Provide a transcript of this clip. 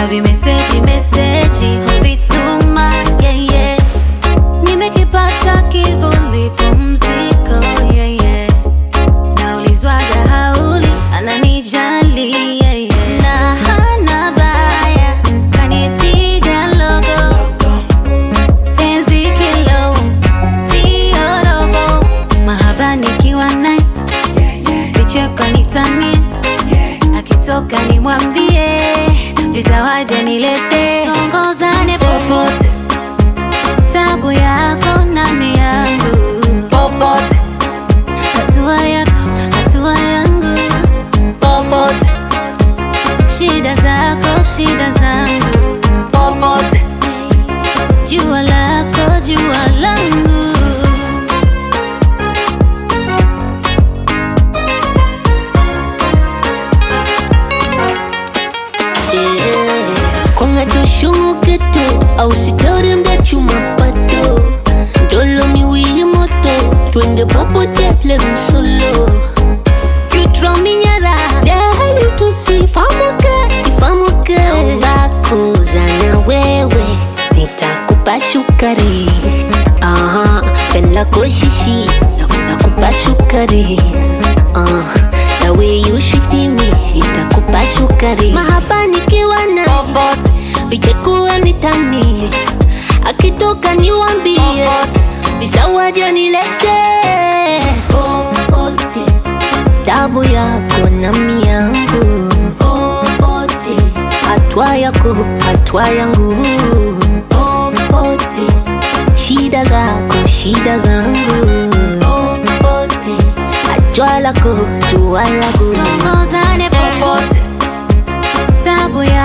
na vimeseji meseji huvituma yeah, yeah. Nimekipata kivuli pumziko yeah, yeah. Naulizwaga hauli ananijali yeah, yeah. na hana baya kanipiga logo penzi kilo sio robo mahaba nikiwa naye vicheko nitanie akitoka nimwambie vizawadi nilete tongozane popote tabu yako nami yangu popote hatua yako hatua yangu popote shida zako shida zangu popote jua lako jua langu kong'adoshong'oketo ausitorembe chumapato ndolo miwiyi moto twende popote plemsolo jutrominyara dehali tusifamuke ifamuke ongakoza na wewe nitakupa shukari Aha, fenlako shishi nakupa shukari Ah, the way you treat me itakupa shukari mahaba nikiwa na popote vichekuwa nitani akitoka niwambie visawaja nilete popote tabu yako na miangu popote hatua yako hatua yangu popote shida zako shida zangu popote jua lako jua langu tongozane popote tabu